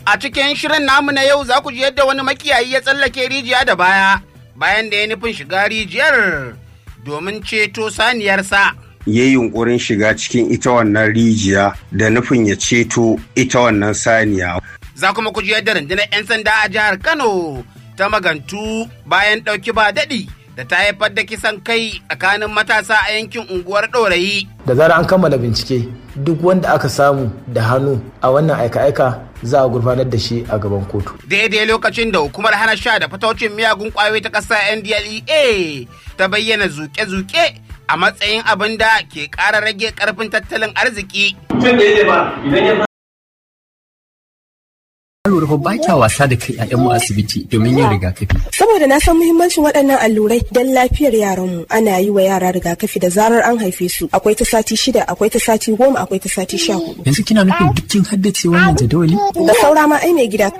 A cikin shirin namu na yau za ku ji yadda wani makiyayi ya tsallake rijiya da baya bayan da ya nufin shiga rijiyar domin ceto saniyarsa. ya yi yunkurin shiga cikin ita wannan rijiya da nufin ya ceto ita wannan saniya. Za kuma ku ji yadda rundunar 'yan sanda a jihar Kano ta magantu bayan ɗauki ba daɗi da ta haifar da kisan kai tsakanin matasa a yankin unguwar ɗorayi. da zarar an kammala bincike duk wanda aka samu da hannu a wannan aika-aika za a gurfanar da shi a gaban kotu. Daidai lokacin da hukumar hana sha da fataucin miyagun ƙwayoyi ta ƙasa NDLEA ta bayyana zuke-zuke a matsayin abin da ke ƙara rage ƙarfin tattalin arziki. lura fa ba kya wasa da kai a mu asibiti domin yin rigakafi. Saboda na san muhimmancin waɗannan allurai don lafiyar yaranmu ana yi wa yara rigakafi da zarar an haife su akwai ta sati shida akwai ta sati goma akwai ta sati sha hudu. Yanzu kina nufin dukkin haddace wannan jadawali? Da saura ma ai mai gida